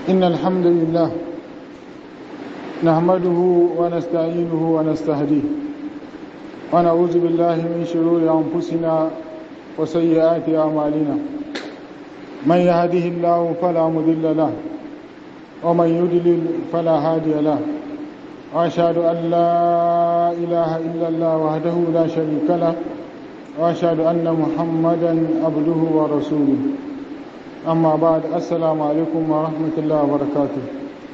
إن الحمد لله نحمده ونستعينه ونستهديه ونعوذ بالله من شرور أنفسنا وسيئات أعمالنا من يهده الله فلا مضل له ومن يضلل فلا هادي له وأشهد أن لا إله إلا الله وحده لا شريك له وأشهد أن محمدا عبده ورسوله amma ba da assalamu alaikum wa rahmatullahi wa barakatuh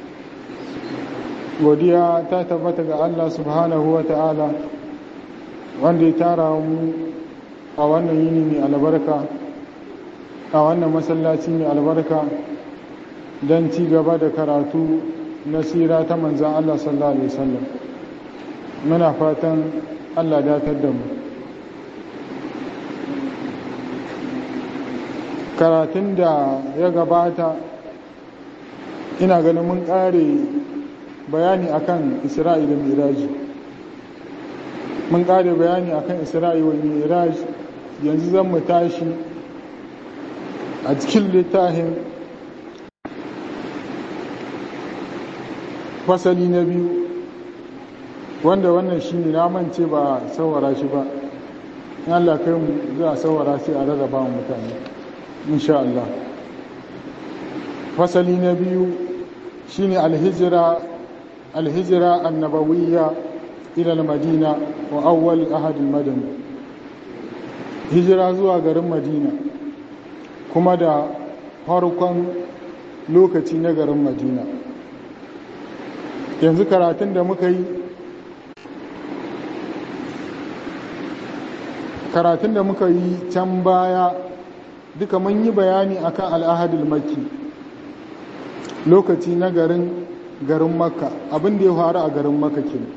godiya ta tabbata ga Allah subhanahu wa ta'ala wanda ya tara mu a wannan yini mai albarka a wannan masallaci mai albarka don ci gaba da karatu na sira ta manzan Allah sallallahu alaihi wasallam muna fatan Allah datar da mu karatun da ya gabata ina ganin mun ƙare bayani akan isra'i da miraji mun ƙare bayani akan isra'i wa miraj yanzu zan mu tashi a cikin littafin fasali na biyu wanda wannan shi ne namance ba saurara shi ba in Allah kai mu za a saurara sai a rarraba mutane insha Allah fasali na biyu shine alhijira alhijira annabawiyya ila almadina wa awwal ahad almadani hijira zuwa garin madina kuma da farkon lokaci na garin madina yanzu karatun da muka yi karatun da muka yi can baya duka mun yi bayani akan al'ahadul makki lokaci na garin garin makka abin da ya faru a garin makka kenan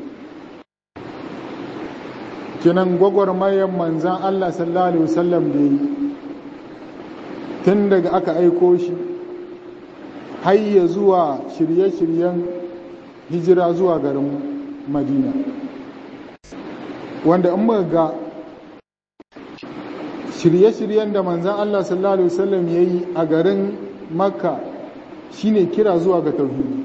kenan gwagwarmayan manzan Allah sallallahu alaihi wasallam da yi tun daga aka aiko shi hayya zuwa shirye-shiryen hijira zuwa garin madina wanda in muka ga shirye-shiryen da manzan Allah sallallahu Alaihi wasallam ya yi a garin makka shine kira zuwa ga tauhidi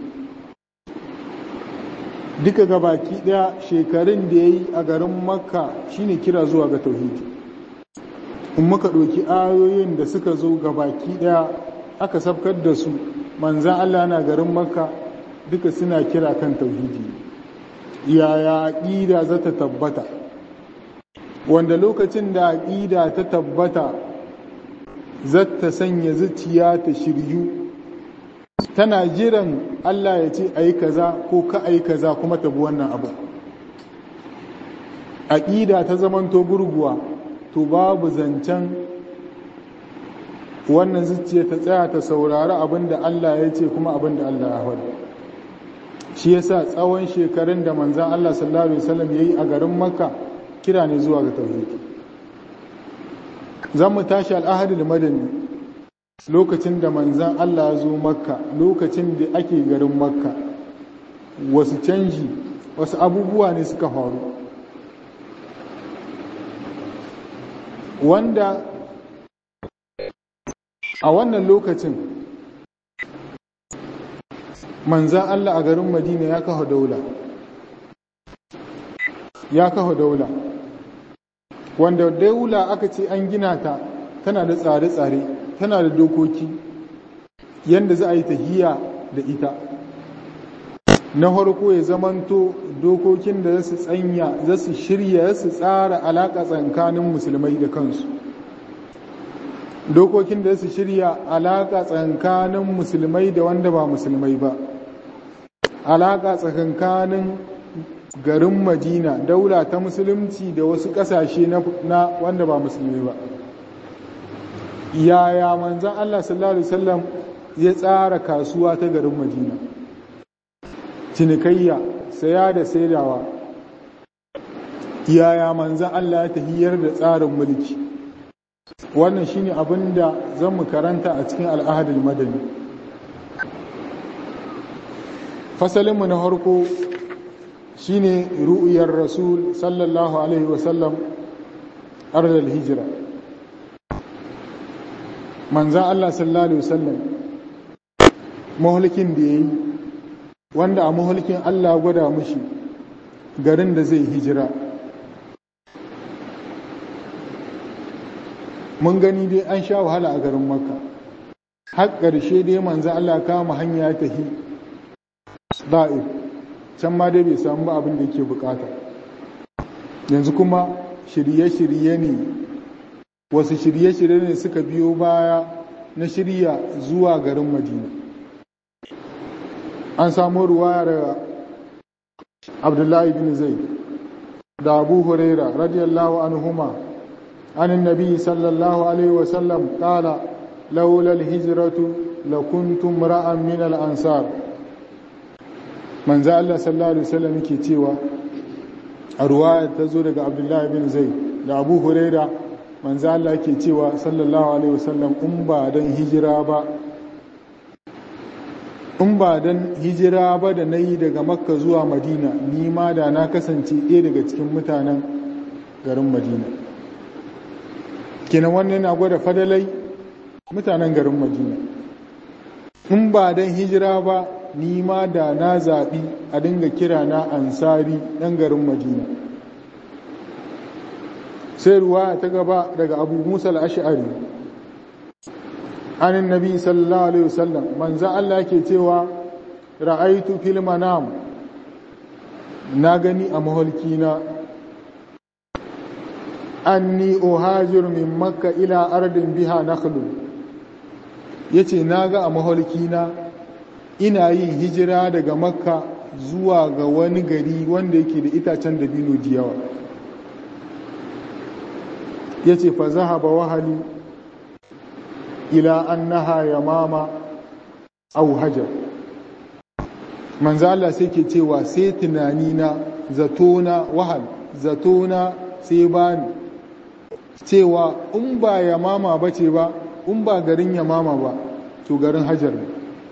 duka gabaki daya shekarun da ya yi a garin makka shine kira zuwa ga tauhidi in muka ɗauki ayoyin da suka zo gabaki daya aka sabkar da su manzan Allah na garin makka duka suna kira kan tauhidi yaya aƙida za ta tabbata wanda lokacin da aƙida ta tabbata zata sanya zuciya ta shiryu tana jiran Allah ya ce a yi kaza ko ka a yi kaza kuma tabi wannan abu aƙida ta zamanto gurguwa to babu zancen wannan zuciya ta tsaya ta saurari abin da Allah ya ce kuma abin da Allah ya faɗi shi yasa tsawon shekarun da manzan Allah sallallahu alaihi wasallam yayi a garin Makka kira ne zuwa ga tauhidi zan mu tashi al'ahadul madani lokacin da manzan Allah ya zo makka lokacin da ake garin makka wasu canji wasu abubuwa ne suka faru wanda a wannan lokacin manzan Allah a garin madina ya kafa daula ya kafa daula wanda daula aka ce an gina ta tana da tsare-tsare tana da dokoki yadda za a yi tahiya da ita na farko ya zamanto dokokin da za su tsanya za su shirya za su tsara alaƙa tsakanin musulmai da kansu dokokin da za su shirya alaƙa tsakanin musulmai da wanda ba musulmai ba alaƙa tsakankanin garin madina daula ta musulunci da wasu ƙasashe na wanda ba musulmi ba yaya manzan allah sallallahu alaihi wasallam ya tsara kasuwa ta garin madina cinikayya saya da saidawa yaya manzan allah ya tahiyar da tsarin mulki wannan shine abin da zan mu karanta a cikin al'ahadul madani fasalinmu na harko shine ru'uyar rasul sallallahu alaihi wasallam arzal hijira manzan Allah sallallahu alaihi wasallam mahulkin da ya yi wanda a mahulkin Allah gwada mushi garin da zai hijira mun gani dai an sha wahala a garin makka har ƙarshe dai manzo Allah kama hanya ta hi da'if can ma dai bai samu ba abin da yake bukata yanzu kuma shirye-shirye ne wasu shirye-shirye ne suka biyo baya na shirya zuwa garin madina an samu ruwaya daga abdullahi bin zai da abu huraira radiyallahu anhuma عن النبي صلى الله عليه وسلم قال لولا الهجرة لكنت امرأ من الأنصار من ذا الله صلى الله عليه وسلم yake cewa a ruwaya ta zo daga Abdullah bin Zaid da Abu Huraira manzo Allah yake cewa sallallahu alaihi wasallam in ba dan hijira ba in ba dan hijira ba da nayi daga Makka zuwa Madina ni ma da na kasance ɗaya daga cikin mutanen garin Madina kenan wannan yana gwada fadalai mutanen garin madina in ba don hijira ba ni ma da na zaɓi a dinga kira na ansari ɗan garin madina sai ruwa ta gaba daga abu musa al'ash'ari anin nabi sallallahu alaihi wasallam manzan allah ke cewa ra'aitu fil manam na gani a maholkina anni uhajir min makka ila ardin biha nakhlun yace naga a maholkina ina yin hijira daga makka zuwa ga wani gari wanda yake da itacen dabino da yawa yace fa zahaba wahali ila annaha yamama aw hajar manzo Allah sai ke cewa sai tunani na zatona wahal zatona sai bani cewa in ba yamama ba ce ba in ba garin yamama ba to garin hajar ne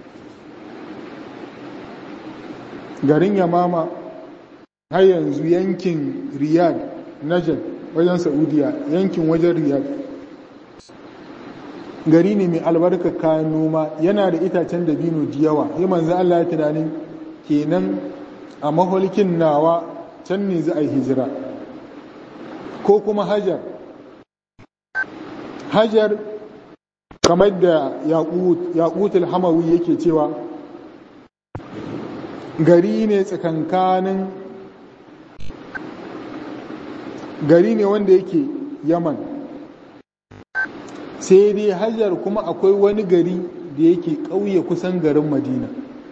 garin yamama har yanzu yankin riyad najd wajen saudiya yankin wajen riyad gari ne mai albarka kayan noma yana da itacen dabino da yawa yi manzan Allah ya tunanin kenan a maholkin nawa can ne za a yi hijira ko kuma hajar hajar kamar da yaƙutul hamawi yake cewa gari ne tsakankanin gari ne wanda yake yaman sai dai hajar kuma akwai wani gari da yake ƙauye kusan garin madina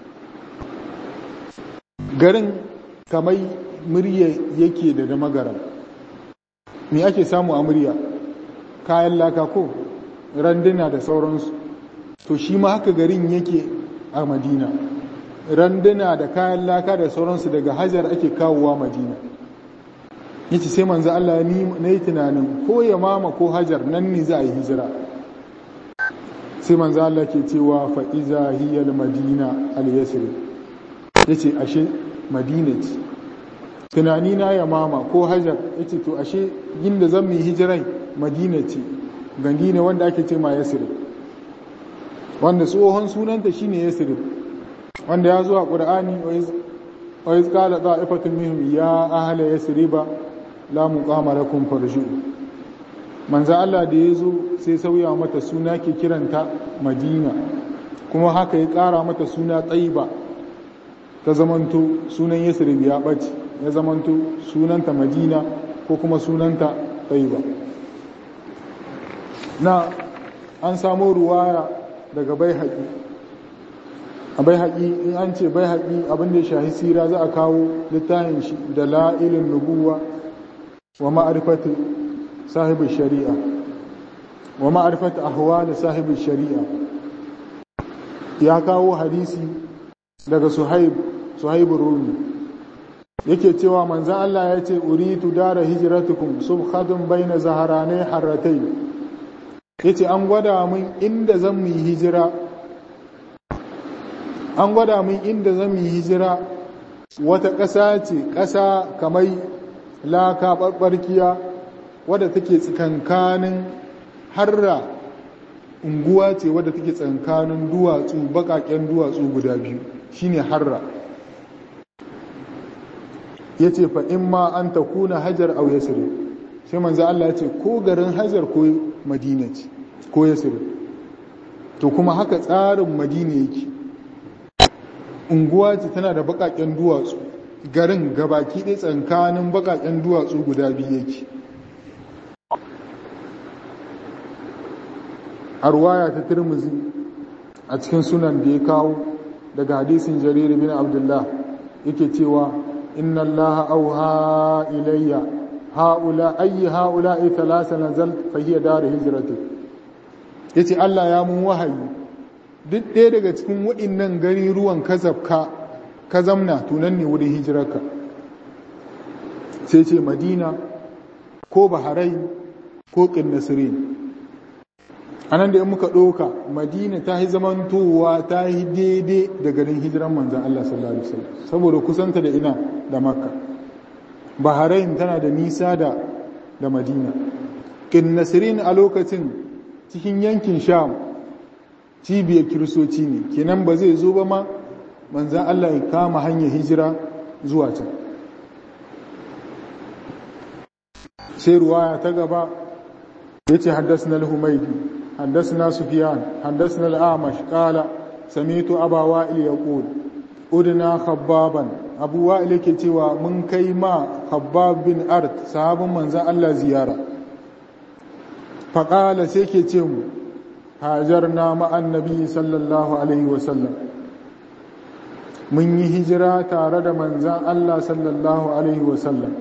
garin kamar murya yake da damagaram me ake samu a murya kayan laka ko randuna da sauransu to shi ma haka garin yake a madina randuna da kayan laka da sauransu daga hajar ake kawowa madina yace sai manzo Allah na yi tunanin ko ya mama ko hajar nan ne za a yi hijira sai manzo Allah ke cewa fa iza hiya madina al yasri yace ashe madina ce tunani na ya mama ko hajar yace to ashe inda zan yi hijirai madina ce gandi ne wanda ake ce ma yasri wanda tsohon sunanta shine yasri wanda ya zo a qur'ani wa iz qala ta'ifatun minhum ya ahla yasriba la muqama lakum farju manzo Allah da yazo sai sauya mata suna ke kiranta Madina kuma haka ya ƙara mata suna Taiba ta zamanto sunan Yasrib ya bace ya zamanto sunanta Madina ko kuma sunanta Taiba na an samu ruwaya daga Baihaqi a Baihaqi in an ce Baihaqi abin da ya shahi sira za a kawo littafin shi da la'ilin nubuwa ومعرفة صاحب الشريعة ومعرفة أحوال صاحب الشريعة يا كاو حديثي daga Suhaib Suhaib Rumi yake cewa manzon Allah ya ce uritu dara hijratukum subhadun baina zaharanai harratai yace an gwada min inda zan mu hijira an gwada min inda zan mu hijira wata ƙasa ce ƙasa kamar laka ɓarɓarkiya wadda take tsakankanin harra unguwa ce wadda take tsankanin duwatsu bakaken duwatsu guda biyu shine harra ya ce fa in ma an ta kuna hajar au yasiri sai manzo Allah ya ce ko garin hajar ko madina ce ko yasiri to kuma haka tsarin madina yake unguwa ce tana da bakaken duwatsu garin gabaki ɗaya tsankanin bakaken duwatsu guda biyu yake a ruwaya ta turmuzi a cikin sunan da ya kawo daga hadisin jariri bin abdullah yake cewa inna allah auha ilayya haula ayi haula ay thalasa nazal fa hiya dar hijrati yace allah ya mun wahayi duk ɗaya daga cikin waɗannan gari ruwan kazabka ka zamna tunan ne wurin hijirarka sai ce madina ko baharai ko ƙinnasirin a nan da in muka ɗoka madina ta yi zamantowa ta yi daidai da garin hijiran manzan Allah sallallahu Alaihi wasallam saboda kusanta da ina da makka bahrain tana da nisa da da madina ƙinnasirin a lokacin cikin yankin sham cibiyar kiristoci ne kenan ba zai zo ba ma manzan Allah ya kama hanyar hijira zuwa can sai ruwaya ta gaba ya ce haddasa al-humaidi حدثنا سفيان حدثنا الأعمش قال سميت أبا وائل يقول أدنا خبابا أبو وائل كتوى من كيما خباب بن أرد صحاب من ذا الله زيارة فقال سيكي تيمو هاجرنا مع النبي صلى الله عليه وسلم من هجرة تارد من ذا الله صلى الله عليه وسلم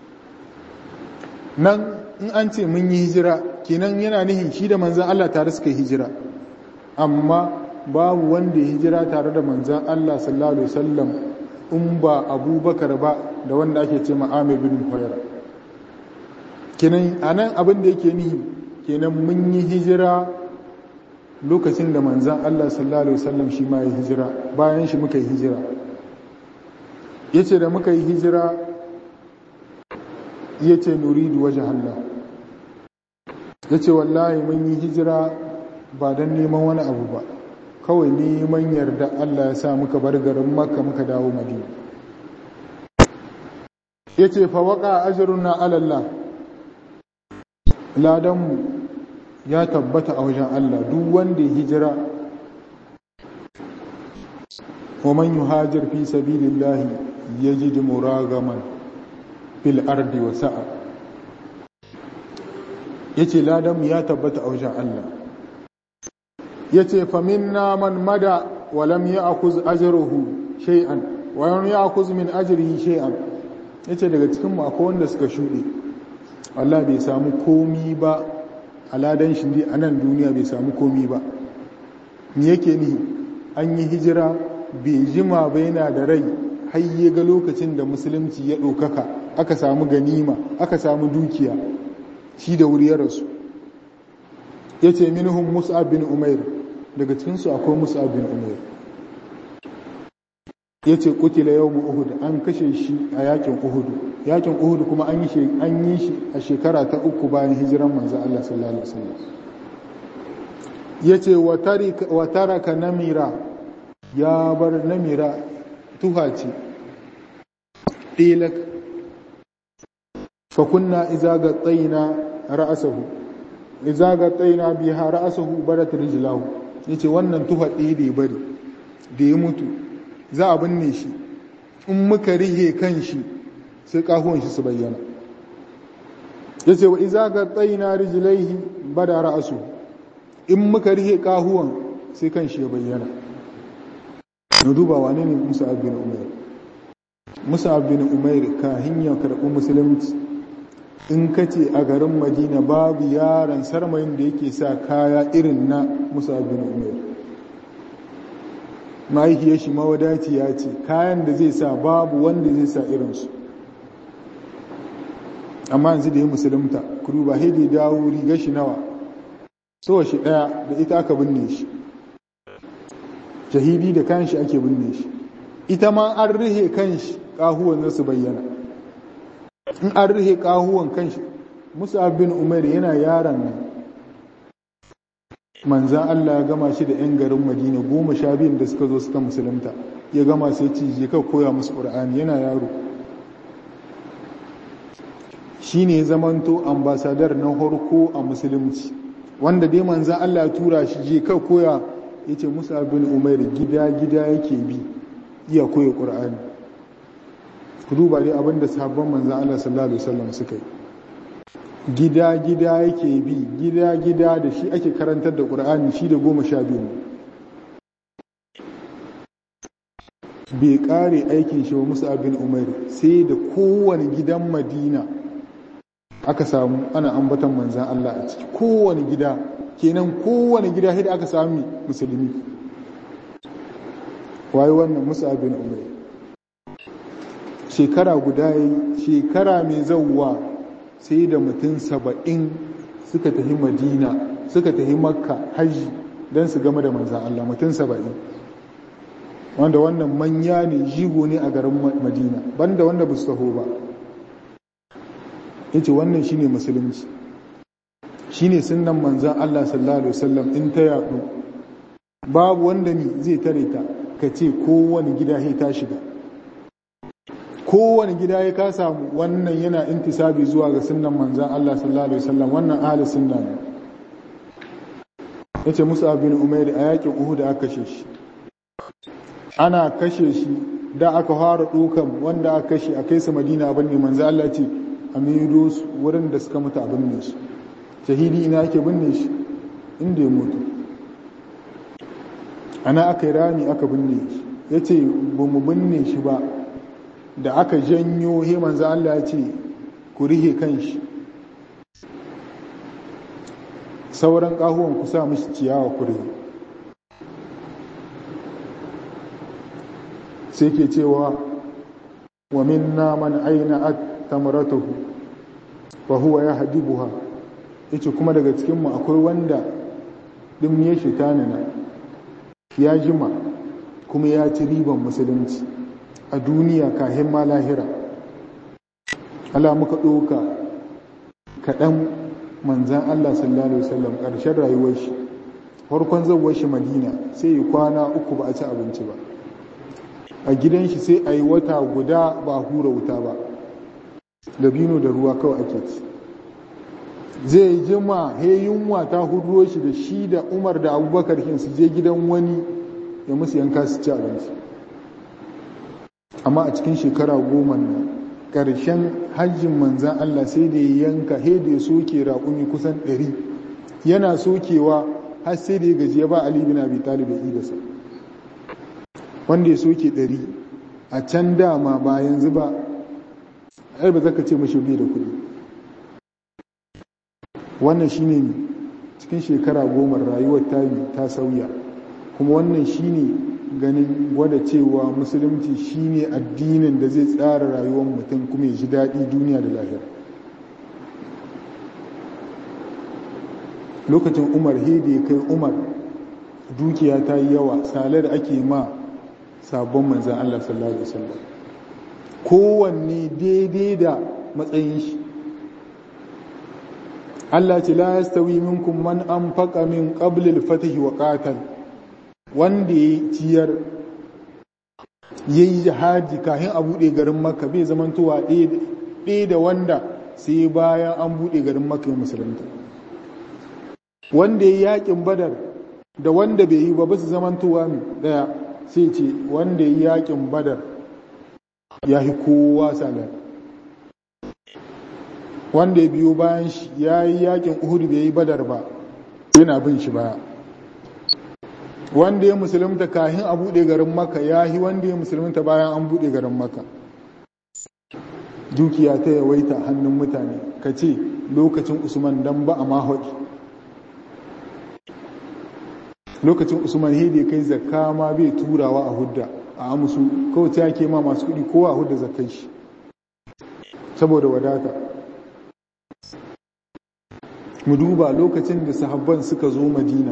nan in an ce mun yi hijira kenan yana nihin shi da manzan Allah tare suka yi hijira amma babu wanda ya hijira tare da manzan Allah sallallahu alaihi wasallam in ba abubakar ba da wanda ake ce ma'amir bin huwaira kenan anan abin da yake nihi kenan mun yi hijira lokacin da manzan Allah sallallahu alaihi wasallam shi ma ya hijira bayan shi muka yi hijira yace da muka yi hijira ya ce nuridu waje Allah ya ce wallahi mun yi hijira ba don neman wani abu ba kawai neman yarda Allah ya sa muka bar garin makka muka dawo madina ya ce fawaka ajirun na alallah ladanmu ya tabbata a wajen Allah duk wanda ya hijira wa man yuhajir fi sabilillahi yajid muragaman fil ardi wa sa'a yace ladan ya tabbata a wajen Allah yace fa minna man mada wa lam ya'khuz ajruhu shay'an wa lam ya'khuz min ajrihi shay'an yace daga cikin mu akwai wanda suka shude Allah bai samu komi ba a ladan shi dai a nan duniya bai samu komi ba me yake ni an yi hijira bai jima ba yana da rai har ya ga lokacin da musulunci ya ɗaukaka aka samu ganima aka samu dukiya shi da wuri ya rasu ya ce minhum mus'ab bin umair daga cikinsu akwai mus'ab bin umair ya ce kutila yau uhud an kashe shi a yakin uhudu yakin uhudu kuma an yi shi a shekara ta uku bayan hijiran manzan Allah sallallahu alaihi wasallam ya ce wa taraka namira ya bar namira tuha ce ɗilak fa kunna iza ga tsayina ra'asahu iza ga tsayina biha ra'asahu barat rijlahu yace wannan tuha ɗaya da ya bari da ya mutu za a binne shi in muka rihe kan shi sai kahuwan shi su bayyana yace wa iza ga tsayina rijlaihi bada ra'asu in muka rihe kahuwan sai kan shi ya bayyana na duba wane ne musa bin umair musa bin umair kahin ya karɓi musulunci in ka ce a garin madina babu yaron sarmayin da yake sa kaya irin na musa bin umair mahaifiyar shi mawadaci ya ce kayan da zai sa babu wanda zai sa irinsu amma yanzu da ya musulunta kuru ba haidai dawo riga shi nawa sowa shi ɗaya da ita aka binne shi shahidi da kanshi ake binne shi ita ma an rihe kanshi kahuwan nasu bayyana in an rihe kahuwan kanshi musa bin umar yana yaron nan manzan Allah ya gama shi da 'yan garin madina goma sha biyun da suka zo suka musulunta ya gama sai ce je ka koya musu ƙur'ani yana yaro shi ne zamanto ambasadar na harko a musulunci wanda dai manzan Allah ya tura shi je ka koya ya ce musa bin umar gida-gida yake bi iya koya ƙur'ani ku duba dai abinda sabon manzan Allah sallallahu Alaihi wasallam suka yi gida-gida yake bi gida-gida da shi ake karantar da ƙur'ani shi da goma sha biyu bai ƙare aikin shi wa musa bin umar sai da kowane gidan madina aka samu ana ambatan manzan Allah a ciki kowane gida kenan kowane gida hida aka sami musulmi waye wannan musa bin umar shekara guda yi shekara mai zauwa sai da mutum saba'in suka tafi madina suka tafi makka hajji don su game da manzan Allah mutum saba'in wanda wannan manya ne jigo ne a garin madina banda wanda ba su taho ba ya ce wannan shine musulunci shine sunan manzan Allah sallallahu alaihi wasallam in ta yaɗu babu wanda ni zai tare ta ka ce kowane gida ya ta shiga kowane gida ya ka samu wannan yana intisabi zuwa ga sunan manzan Allah sallallahu alaihi wasallam wannan ahli sunna ne yace Musa bin Umair a yakin Uhud aka kashe shi ana kashe shi da aka fara dukan wanda aka kashe a kai su Madina abin ne manzan Allah ce a maido su wurin da suka mutu abin ne su shahidi ina yake binne shi inda ya mutu ana aka yi rami aka binne shi yace ba mu binne shi ba da aka janyo he manzo Allah ya ce ku rihe kanshi sauran kahuwan ku sa mishi ciyawa ku rihe sai ke cewa wa minna man aina at tamratuhu fa huwa yahdibuha yace kuma daga cikin mu akwai wanda dimniye shi tanina ya jima kuma ya ci riban musulunci a duniya kahin ma lahira Allah muka ɗauka kaɗan manzan Allah sallallahu Alaihi wasallam ƙarshen rayuwar shi farkon zauwar shi madina sai yi kwana uku ba a ci abinci ba a gidan shi sai a yi wata guda ba a hura wuta ba dabino da ruwa kawai ake ci zai jima he yunwa ta huduro shi da shi da umar da abubakar su je gidan wani ya musu yanka su ci abinci amma a cikin shekara goma nan ƙarshen hajjin manzan Allah sai da ya yanka he da ya soke raƙumi kusan ɗari yana sokewa har sai da ya gaji ya ba Ali bin Abi Talib ya idasa wanda ya soke ɗari a can dama ba yanzu ba ai ba zaka ce mashi bai da kuɗi wannan shine cikin shekara goma rayuwar tabi ta sauya kuma wannan shine ganin gwada cewa musulunci shine addinin da zai tsara rayuwar mutum kuma ya ji daɗi duniya da lahira lokacin umar hede ya kai umar dukiya ta yi yawa salar ake ma sabon manzan Allah sallallahu Alaihi wasallam kowanne daidai da matsayin shi Allah ce la yastawi minkum man anfaqa min qabli al-fath wa qatal wanda ya ciyar yayi jihadi kafin a bude garin Makka bai zamantowa ɗaya da wanda sai bayan an bude garin Makka musulunta wanda ya yakin Badar da wanda bai yi ba ba su zamantowa daya sai ce wanda ya yakin Badar ya yi kowa salar wanda ya biyo bayan shi ya yi yakin uhud bai yi badar ba yana bin shi baya wanda ya musulunta kahin a buɗe garin maka ya yi wanda ya musulunta bayan an buɗe garin maka dukiya ta yawaita hannun mutane ka ce lokacin usman dan ba a mahaɗi lokacin usman hede kai zakka ma bai turawa a hudda a amusu kawai ta ke ma masu kuɗi kowa a hudda zakkan shi saboda wadata mu duba lokacin da sahabban suka zo madina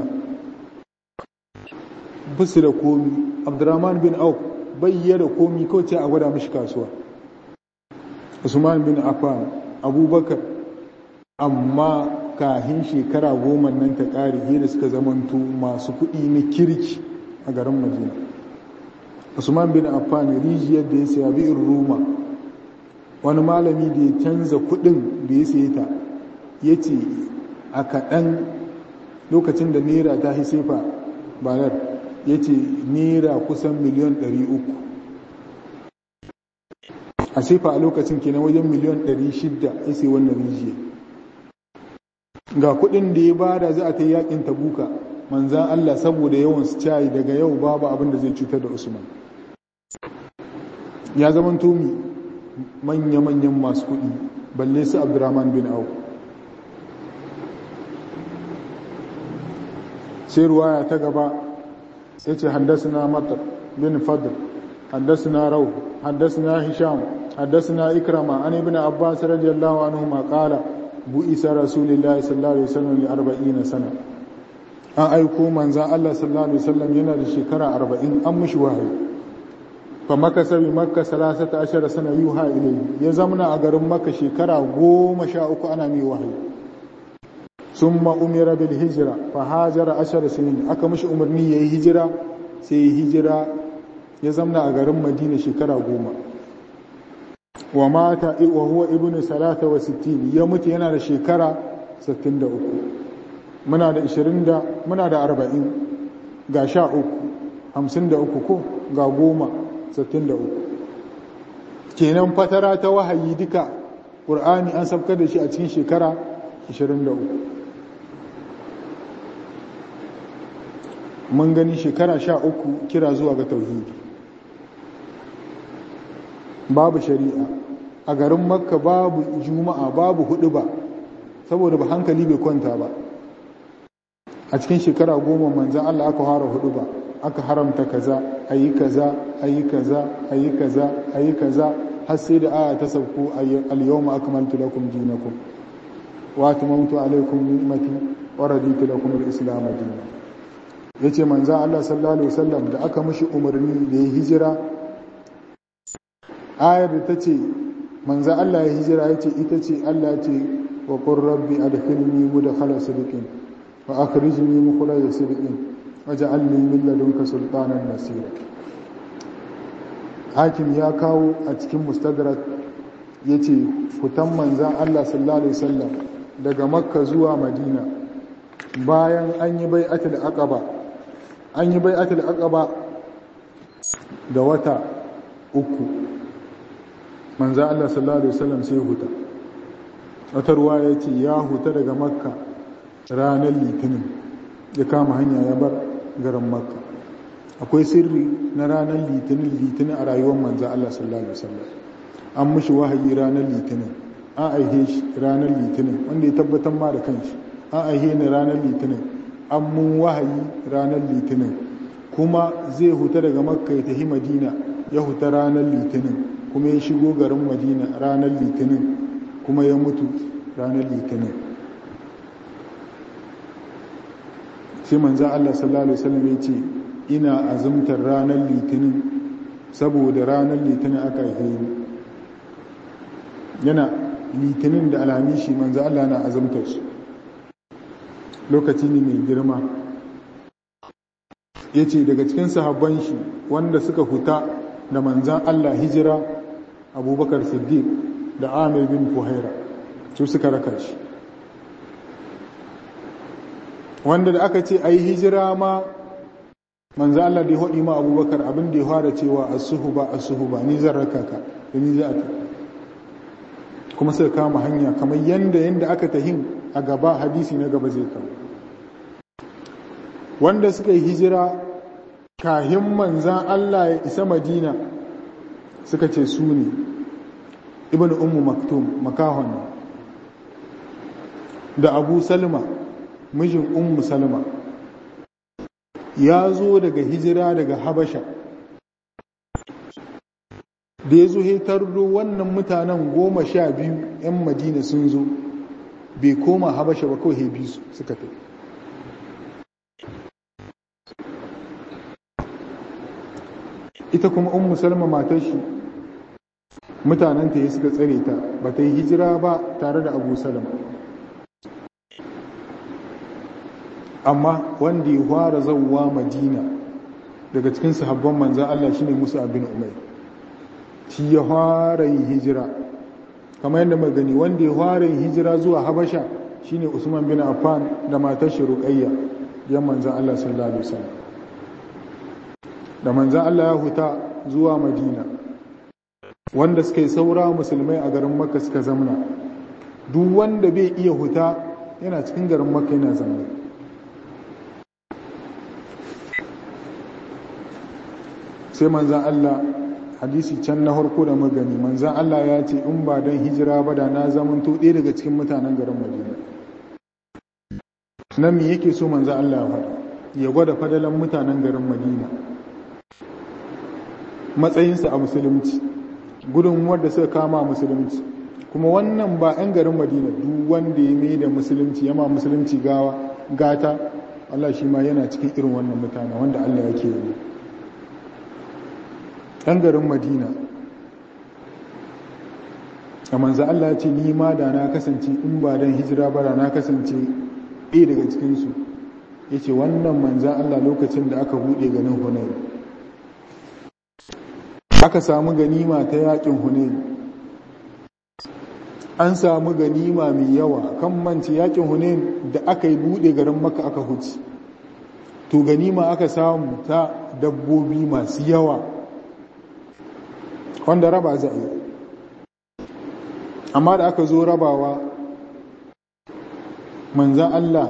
basu da komi abdurrahman bin auf bayyana komi kawai ce a gwada mashi kasuwa usman bin affan abubakar amma kahin shekara goma nan ta ƙari hira suka zamanto masu kuɗi na kirki a garin madina usman bin affan rijiyar da ya saya bi'in ruma wani malami da ya canza kuɗin da ya saye ta ya ce a kaɗan lokacin da naira ta sefa banar ya ce naira kusan miliyan 300 a sefa a lokacin kenan wajen miliyan 600 ya sai wannan rijiya ga kudin da ya bada za a ta yakin tabuka manzan Allah saboda yawan su cayi daga yau babu abin da zai cutar da Usman ya zama tomi manya-manyan masu kudi balle su Abdurrahman bin Auf sai ruwaya ta gaba ya ce haddasa matar bin fadl haddasa rau haddasa hisham haddasa ikrama an ibn abbas radiyallahu anhu ma qala bu'isa rasulillahi sallallahu alaihi wasallam li 40 sana an aiko manzan Allah sallallahu alaihi wasallam yana da shekara 40 an mishi wahayi fa makka sabi makka salasata ashara sana yuha ilayhi ya zamna a garin makka shekara 13 ana mai wahayi summa umira bil hijra fa hajara ashara sinin aka mishi umarni yayi hijira sai yi hijira ya zamna a garin madina shekara goma wa mata wa huwa ibnu salata wa sittin ya mutu yana da shekara 63 muna da 20 da muna da 40 ga 13 53 ko ga 10 63 kenan fatara ta wahayi duka qur'ani an sabkar da shi a cikin shekara 23 mun gani shekara 13 kira zuwa ga tauhidi babu shari'a a garin makka babu juma'a babu hudu ba saboda ba hankali bai kwanta ba a cikin shekara goma manzan Allah aka fara hudu ba aka haramta kaza ayi kaza ayi kaza ayi kaza ayi kaza har sai da aya ta sauko al-yawma akmaltu lakum dinakum wa atmamtu alaykum ni'mati wa raditu lakum al-islam dinan yace manzan Allah sallallahu alaihi wasallam da aka mishi umarni da ya hijira ayar da ta ce manza Allah ya hijira ya ce ita ce Allah ce wa qur rabbi adkhilni mudkhala sidqin wa akhrijni mukhraja sidqin waj'alni min ladunka sultanan nasira hakim ya kawo a cikin mustadrak yace fitan manzan Allah sallallahu alaihi wasallam daga makka zuwa madina bayan an yi bai'atul aqaba an yi bai'atul aqaba da wata uku manzo Allah sallallahu alaihi wasallam sai huta wata ruwa ya ce ya huta daga makka ranar litinin ya kama hanya ya bar garin makka akwai sirri na ranar litinin litinin a rayuwar manzo Allah sallallahu alaihi wasallam an mushi wahayi ranar litinin an aihe shi ranar litinin wanda ya tabbatar ma da kanshi an aihe ni ranar litinin an mun wahayi ranar litinin kuma zai huta daga makka ya tafi madina ya huta ranar litinin kuma ya shigo garin madina ranar litinin kuma ya mutu ranar litinin sai manzan Allah sallallahu Alaihi wasallam ya ce ina azumtar ranar litinin saboda ranar litinin aka haife yana litinin da alamishi manzan Allah na azumtar su lokaci ne mai girma ya ce daga cikin sahabban shi wanda suka huta da manzan Allah hijira abubakar siddiq da amir bin fuhaira su suka raka shi wanda da aka ce a yi hijira ma manzan Allah da ya haɗi ma abubakar abin da ya fara cewa a suhu ba a suhu ba ni zan raka ka da ni za a ta kuma suka kama hanya kamar yanda yanda aka tahin a gaba hadisi na gaba zai kama wanda suka yi hijira kahin manzan Allah ya isa madina suka ce su ne ibn ummu maktum makahon da abu salma mijin ummu salma ya zo daga hijira daga habasha da ya zo hetarro wannan mutanen goma sha biyu 'yan madina sun zo bai koma habasha ba kawai hebi su suka tafi ita kuma ummu salma matar shi mutanenta ya suka tsare ta ba ta yi hijira ba tare da abu salama amma wanda ya fara zauwa madina daga cikin sahabban manzan Allah shine Musa bin Umar shi ya fara yin hijira kamar yadda magani wanda ya fara yin hijira zuwa Habasha shine Usman bin Affan da matar shi Ruqayya yan manzan Allah sallallahu alaihi wasallam da manzan Allah ya huta zuwa Madina wanda suka yi saura musulmai a garin Makka suka zamna duk wanda bai iya huta yana cikin garin Makka yana zamna sai manzan Allah hadisi can na harko da magani manzan Allah ya ce in ba don hijira ba da na zamanto ɗaya daga cikin mutanen garin Madina nan me yake so manzan Allah ya faɗa ya gwada fadalan mutanen garin Madina matsayinsa a musulunci gudunmuwar da suka kama musulunci kuma wannan ba 'yan garin Madina duk wanda ya mai da musulunci yama musulunci gawa gata Allah shi ma yana cikin irin wannan mutane wanda Allah yake yi ɗan garin madina a manza Allah ce ni ma da na kasance in ba don hijira ba da na kasance ɗaya daga cikinsu ya ce wannan manza Allah lokacin da aka buɗe ganin hunayi aka samu ganima ta yaƙin hunayi an samu ganima mai yawa kan mance yaƙin hunayi da aka yi buɗe garin maka aka huci to ganima aka samu ta dabbobi masu yawa wanda raba za a yi amma da aka zo rabawa manzan Allah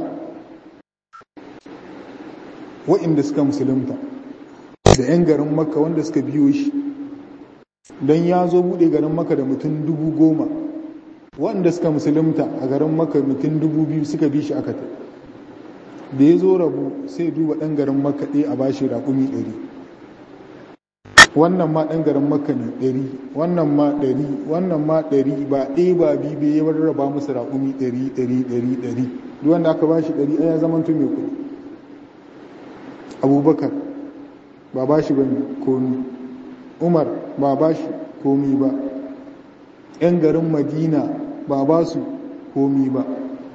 wa'inda suka musulunta da 'yan garin maka wanda suka biyo shi don ya zo buɗe garin maka da mutum dubu goma wanda suka musulunta a garin maka mutum dubu biyu suka bi shi aka ta da ya zo rabu sai duba ɗan garin maka ɗaya a bashi raƙumi ɗari wannan ma ɗan garin maka ne ɗari wannan ma ɗari wannan ma ɗari ba ɗaya ba biyu bai yawar raba musu raƙumi ɗari ɗari ɗari ɗari duk wanda aka ba shi ɗari ɗaya zaman tun mai kuɗi abubakar ba ba shi ba ne komi umar ba ba shi komi ba ‘yan garin madina ba ba su komi ba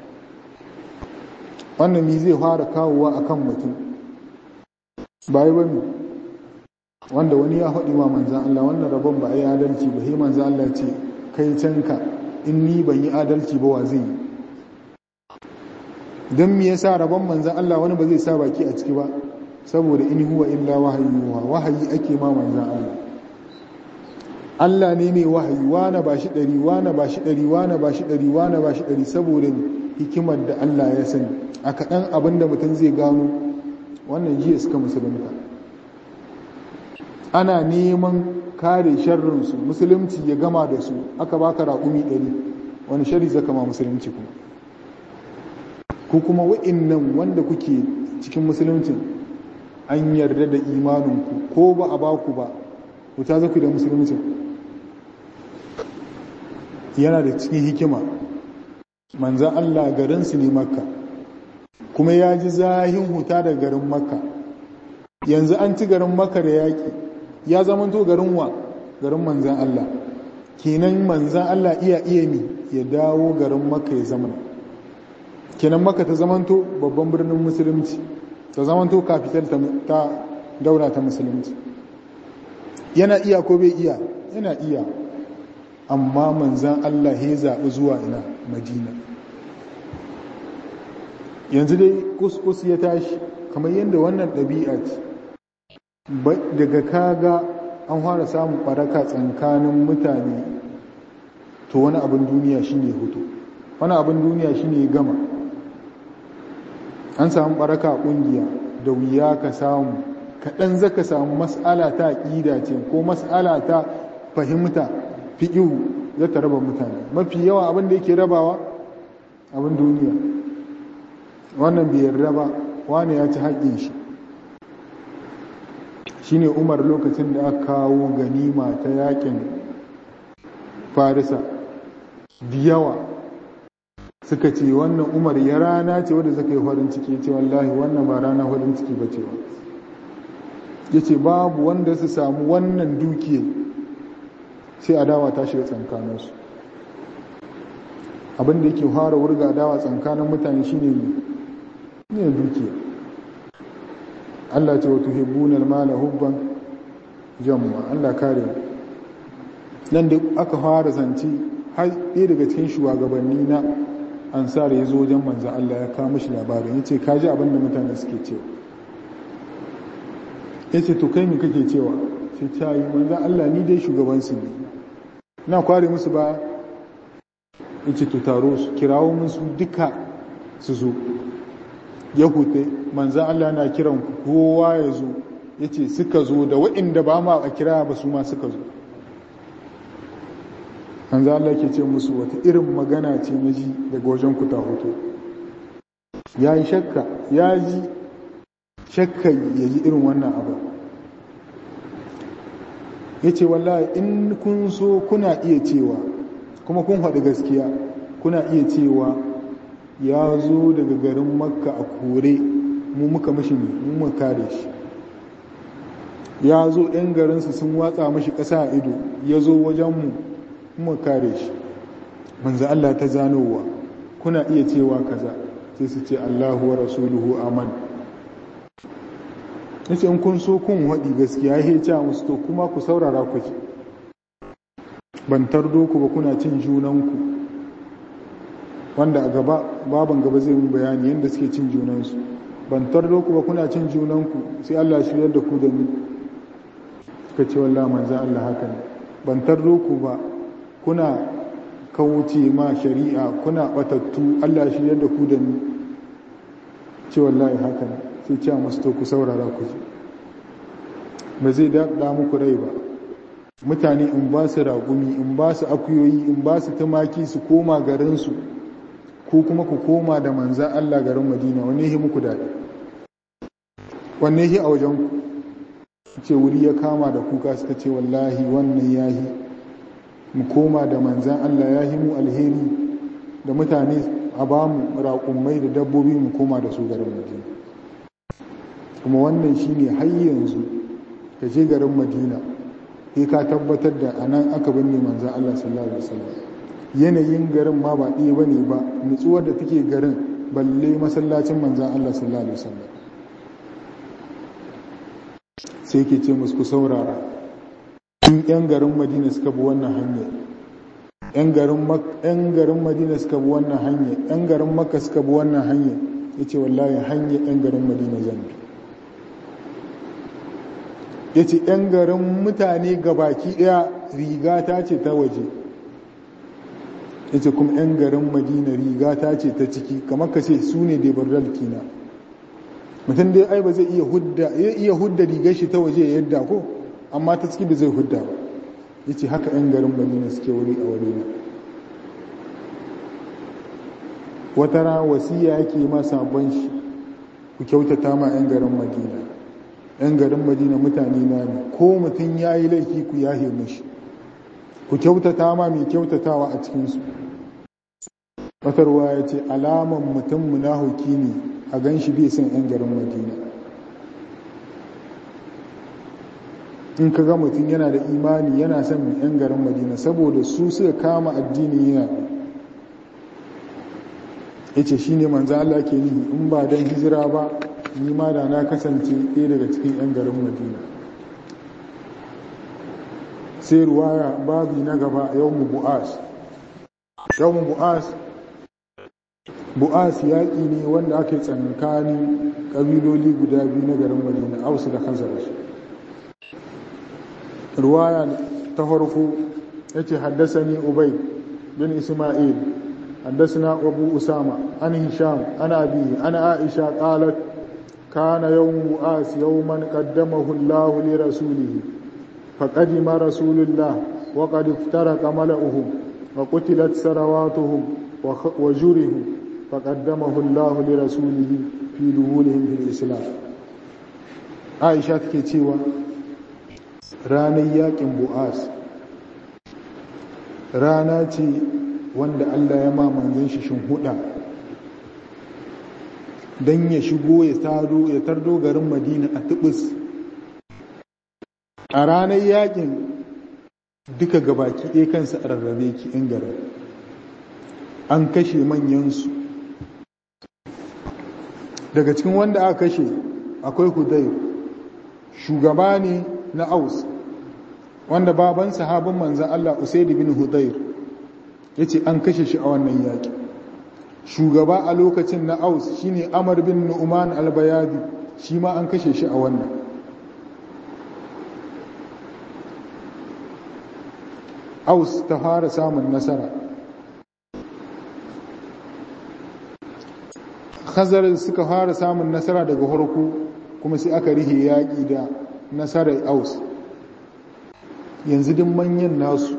wannan mi zai fara kawowa a kan mutum ba yi ba ne wanda wani ya faɗi ma manzan Allah wannan rabon ba a yi adalci ba sai manzan Allah ce kai canka in ni ban yi adalci ba wa zai yi don me yasa rabon manzan Allah wani ba zai sa baki a ciki ba saboda in huwa illa wahayuwa wahayi ake ma manzan Allah Allah ne mai wahayi wane ba shi ɗari wane ba shi ɗari wane ba shi ɗari wane ba shi ɗari saboda hikimar da Allah ya sani a kaɗan abin da mutum zai gano wannan jiya suka musulunta ana neman kare sharrinsu musulunci ya gama da su aka baka raƙumi ɗari wani shari zaka ma musulunci kuma ku kuma wa'innan wanda kuke cikin musuluncin an yarda da imaninku ko ba a baku ba ku ta zaku da musuluncin yana da cikin hikima manzan Allah garinsu ne makka kuma ya ji zahin huta da garin makka yanzu an ci garin makka da yaƙi ya zamanto garin wa garin manzan Allah kenan manzan Allah iya iya mi ya dawo garin makka ya zama kenan makka ta zamanto babban birnin musulunci ta zamanto kafital ta daura ta musulunci yana iya ko bai iya yana iya amma manzan Allah ya zaɓi zuwa ina madina yanzu dai kuskus ya tashi kamar yadda wannan ɗabi'a ce daga kaga an fara samun ɓaraka tsakanin mutane to wani abin duniya shine hoto wani abin duniya shine gama an samu ɓaraka a ƙungiya da wuya ka samu kaɗan zaka samu mas'ala ta ƙida ce ko mas'ala ta fahimta fiƙihu za ta raba mutane mafi yawa abin da yake rabawa abin duniya wannan bai yarda ba wani ya ci haƙƙin shi shine umar lokacin da aka kawo ganima ta yakin farisa da yawa suka ce wannan umar ya rana ce wadda suka yi farin ciki ce wallahi wannan ba rana farin ciki ba ce ya ce babu wanda su samu wannan dukiya sai adawa ta shiga tsankaninsu abinda yake fara wurga adawa tsankanin mutane shine ne dukiya Allah ce wa tuhibbuna al-mala hubban jamma Allah kare nan da aka fara zance har ɗaya daga cikin shugabanni na ansar ya zo wajen manzo Allah ya kawo mishi labarin yace ka ji abin da mutane suke cewa yace to kai me kake cewa sai ta yi manzo Allah ni dai shugaban su ne na kware musu ba yace to taro su kirawo musu duka su zo ya hute manzo Allah na kiran kowa ya zo yace suka zo da waɗanda ba ma a kira ba su ma suka zo manzo Allah ke ce musu wata irin magana ce na ji daga wajen ku ta hoto ya yi shakka ya ji shakka ya ji irin wannan abu ya ce wallahi in kun so kuna iya cewa kuma kun haɗu gaskiya kuna iya cewa ya zo daga garin makka a kore mu muka mashi mu muka kare shi ya zo ɗan garinsu sun watsa mashi ƙasa a ido ya zo wajenmu mu kare shi manzo Allah ta zanowa kuna iya cewa kaza sai su ce Allahu wa rasuluhu aman yace in kun so kun haɗi gaskiya ya ce musu to kuma ku saurara ku ji ban tardo ku ba kuna cin junanku wanda a gaba baban gaba zai mun bayani yadda suke cin junansu ban tardo ku ba kuna cin junanku sai Allah shi da ku da ni suka ce wallahi manzo Allah haka ne ban tardo ku ba kuna kauce ma shari'a kuna batattu Allah shi yadda ku da ni ce wallahi haka ne sai ce masu to ku saurara ku ji ba zai daɗa muku rai ba mutane in ba su ragumi in ba su akuyoyi in ba su tumaki su koma garinsu ko kuma ku koma da manzan Allah garin Madina wanne yi muku daɗi wanne yi a wajen ku ce wuri ya kama da kuka suka ce wallahi wannan yahi mu koma da manzan Allah ya yi mu alheri da mutane a ba mu raƙummai da dabbobi mu koma da su garin madina kuma wannan shine har yanzu ka je garin madina sai ka tabbatar da a nan aka binne manzan Allah sallallahu alaihi wasallam yanayin garin ma ba ɗaya bane ba nutsuwar da take garin balle masallacin manzan Allah sallallahu alaihi wasallam sai ke ce musu ku saurara in 'yan garin madina suka bi wannan hanyar 'yan garin madina suka bi wannan hanyar 'yan garin makka suka bi wannan hanyar ya ce wallahi hanyar 'yan garin madina zan bi ya ce 'yan garin mutane gabaki daya riga ta ce ta waje ya ce kuma 'yan garin madina riga ta ce ta ciki kamar ka ce su ne debardal kina mutum dai ai ba zai iya hudda rigar shi ta waje yadda ko amma ta ciki da zai hudda ba ya ce haka 'yan garin madina suke wuri a wuri na wata ran wasiya yake ma sabon shi ku kyautata ma 'yan garin madina 'yan garin madina mutane na ne ko mutum ya yi laifi ku yahe mashi ku kyautata ma mai kyautatawa a cikinsu watarwa ya ce alaman mutum munahuki ne a gan shi bai son 'yan garin madina in ka ga mutum yana da imani yana son 'yan garin madina saboda su suka kama addini yana ya ce shi ne manzo Allah ke nihi in ba don hijira ba ni ma da na kasance ɗaya daga cikin 'yan garin madina sai ruwaya babi na gaba yau mu bu'as yau mu bu'as bu'as yaƙi ne wanda ake tsankani ƙabiloli guda biyu na garin madina ausu da khazaraj ruwaya ta farko ya ce haddasani ubai bin isma'il haddasana abu usama an hisham an abi an aisha qalat kana yawm bu'as yawman qaddamahu Allah li rasulihi faqadima rasulullah wa qad iftaraka mala'uhum wa qutilat sarawatuhum wa jurihu فقدمه الله لرسوله في دخولهم في الإسلام عائشة take cewa ranar yakin bu'as rana ce wanda Allah ya ma manzon shi huda don ya shigo ya taro ya tardo garin Madina a tubus a ranar yakin duka gabaki ɗaya kansa a rarrabe ki in garin an kashe manyansu daga cikin wanda aka kashe akwai hudayr shugaba ne na aus wanda baban sahabin manzan Allah usaid bin hudayr yace an kashe shi a wannan yaki shugaba a lokacin na aus shine amar bin nu'man al-bayadi shi ma an kashe shi a wannan aus ta fara samun nasara khazar suka fara samun nasara daga harko kuma sai aka rihe yaƙi da nasarar aus yanzu din manyan nasu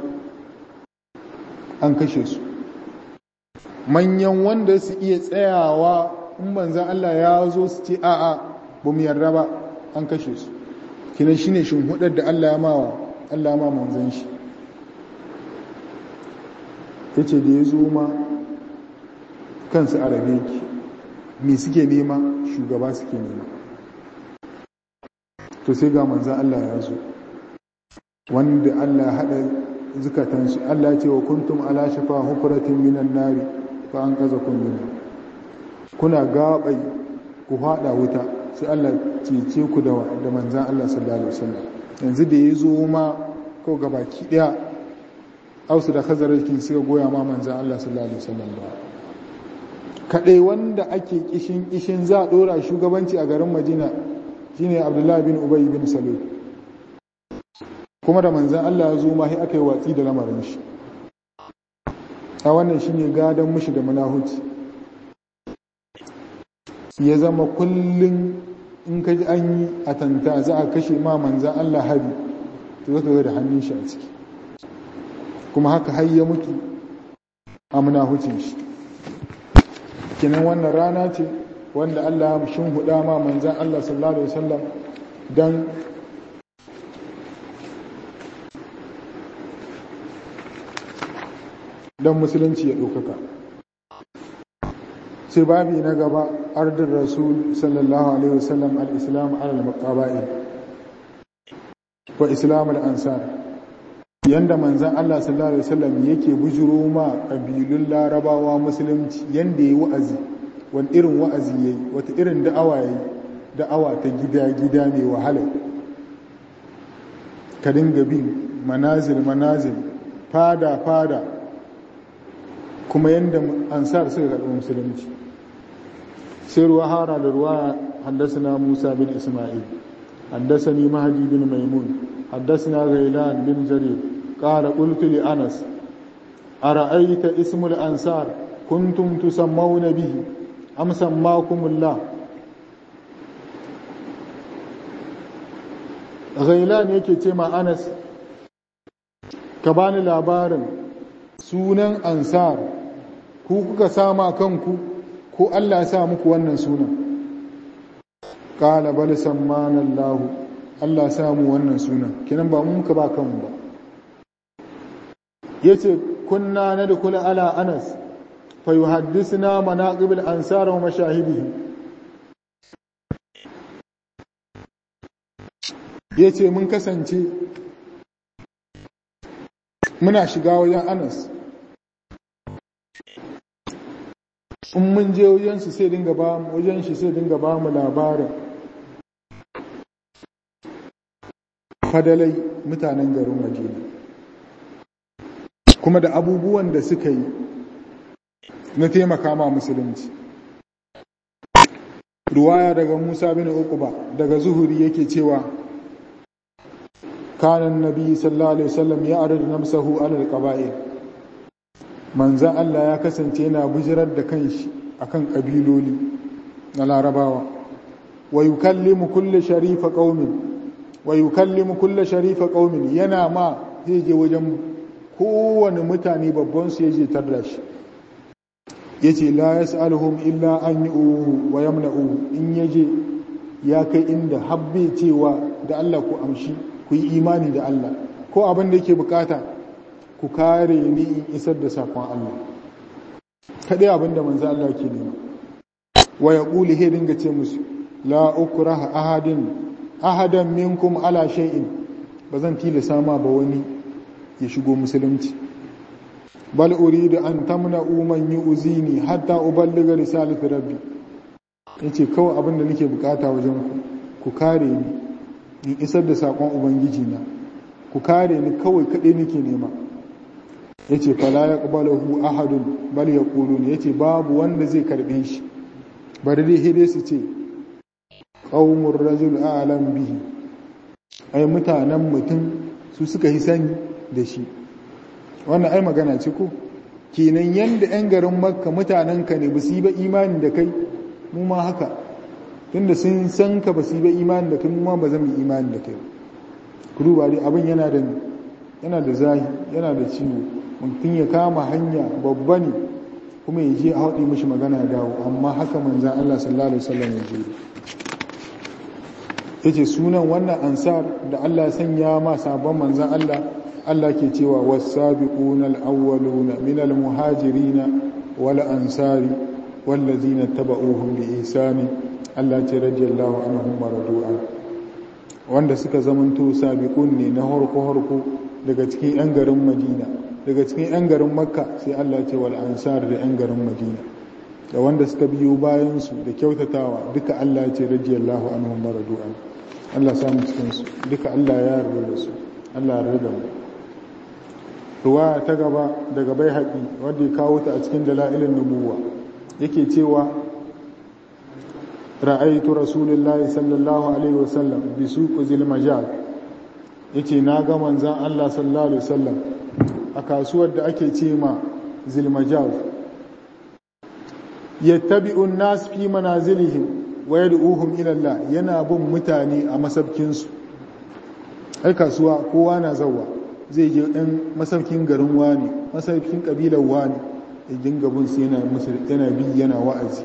an kashe su manyan wanda su iya tsayawa in manzan Allah ya zo su ce a'a ba mu yarda ba an kashe su kinan shine shin hudar da Allah ya mawa Allah ma manzan shi yace da ya zo ma kansu arabe ki me suke nema shugaba suke nema to sai ga manzan Allah ya zo wanda Allah ya haɗa zukatansu Allah ya ce wa kuntum ala shafa hufratin minan nari fa an kaza kun mina kuna gabai ku haɗa wuta sai Allah cece ku da da manzan Allah sallallahu alaihi wasallam yanzu da ya zo ma ko gabaki daya ausu da khazarakin suka goya ma manzan Allah sallallahu alaihi wasallam ba kadai wanda ake kishin kishin za a dora shugabanci a garin Madina shine Abdullah bin Ubay bin Salul kuma da manzan Allah ya zo ma sai aka yi watsi da lamarin shi a wannan shine gadan mushi da manahuci ya zama kullum in ka ji an yi a tanta za a kashe ma manzan Allah hari to zaka ga da hannun shi a ciki kuma haka har ya mutu a munahucin shi kinan wannan rana ce wanda Allah ya shin huda ma manzan Allah sallallahu alaihi wasallam dan dan musulunci ya ɗaukaka sai babi na gaba ardin rasul sallallahu alaihi wasallam al-islam ala al-maqaba'i wa islam al-ansar yanda manzan Allah sallallahu alaihi wasallam yake bujuro ma kabilun larabawa musulunci yanda yayi wa'azi wani irin wa'azi yayi wata irin da'awa yayi da'awa ta gida-gida mai wahala ka dinga bin manazil manazil fada fada kuma yanda ansar suka karɓi musulunci sai ruwa hara da ruwa haddasa musa bin ismail haddasa ni mahadi bin maimun haddasa غيلان بن جرير قال قلت لأنس أرأيت اسم الأنصار كنتم تسمون به أم سماكم الله غيلان yake ce ma Anas ka bani labarin sunan ansar ku kuka sama kanku ko Allah ya sa muku wannan sunan qala bal sammana Allah Allah ya sa mu wannan sunan kinan ba mu muka ba kanmu ba yace kunna nadkhulu ala Anas fa yuhaddithuna manaqib al-ansar wa mashahidihi yace mun kasance muna shiga wajen Anas in mun je wajen su sai dinga ba mu wajen shi sai dinga ba mu labarin fadalai mutanen garin Madina kuma da abubuwan da suka yi na taimaka ma musulunci ruwaya daga Musa bin Uqba daga Zuhuri yake cewa kana annabi sallallahu alaihi wasallam ya arada nafsahu ala alqaba'il manzo Allah ya kasance yana bujirar da kanshi akan kabiloli na larabawa wa yukallimu kulli sharifa qaumin wa yukallimu kulli sharifa qaumin yana ma zai je wajen kowane mutane babban su yaje tarda shi yace la yas'aluhum illa an yu'uhu wa yamna'uhu in yaje ya kai inda habbe cewa da Allah ku amshi ku yi imani da Allah ko abin da yake bukata ku kare ni in isar da sakon Allah kadai abin da manzo Allah ke nema wa yaqulu he dinga ce musu la ukraha ahadin ahadan minkum ala shay'in bazan tilasa ma ba wani ya shigo musulunci bal uridu an tamna'u man yu'zini hatta uballiga risalati rabbi ya ce kawai abin da nake bukata wajen ku ku kare ni in isar da saƙon ubangiji na ku kare ni kawai kaɗai nake nema ya ce fala ya ƙubalahu ahadun bal ya ƙulu ne ya ce babu wanda zai karɓe shi bari dai hede su ce ƙaunar rajul alam bihi ai mutanen mutum su suka yi sani da shi wannan ai magana ce ko kenan yanda 'yan garin makka mutanenka ne ba su yi ba imani da kai mu ma haka tunda sun san ka ba su yi ba imani da kai mu ma ba zan yi imani da kai ku duba dai abin yana da yana da zahi yana da ciwo mutum ya kama hanya babba ne kuma ya je a haɗe mishi magana ya dawo amma haka manzan Allah sallallahu alaihi wasallam ya je yace sunan wannan ansar da Allah ya sanya ma sabon manzan Allah Allah ke cewa was-sabiquna al-awwaluna min al-muhajirin wal ansari wallazina tabauhum bi ihsani Allah ce radiyallahu anhum maradu'a wanda suka zamanto sabiqun ne na harko harko daga cikin yan garin Madina daga cikin yan garin Makka sai Allah ce wal ansar da yan garin Madina da wanda suka biyo bayan su da kyautatawa duka Allah ce radiyallahu anhum maradu'a Allah samu cikin su duka Allah ya yarda da su Allah ya yarda mu ruwaya ta gaba daga bai haƙi wanda ya kawo ta a cikin dala'ilin nubuwa yake cewa ra'aitu rasulullahi sallallahu alaihi wasallam bi suq zil majal yace na ga manzon Allah sallallahu alaihi wasallam a kasuwar da ake ce ma zil majal yattabi'u an-nas fi manazilihim wa yad'uhum ila Allah yana bin mutane a masabkin su ai kasuwa kowa na zawwa zai je ɗan masaukin garin wani masaukin ƙabilar wani ya dinga bin su yana musu yana bi yana wa'azi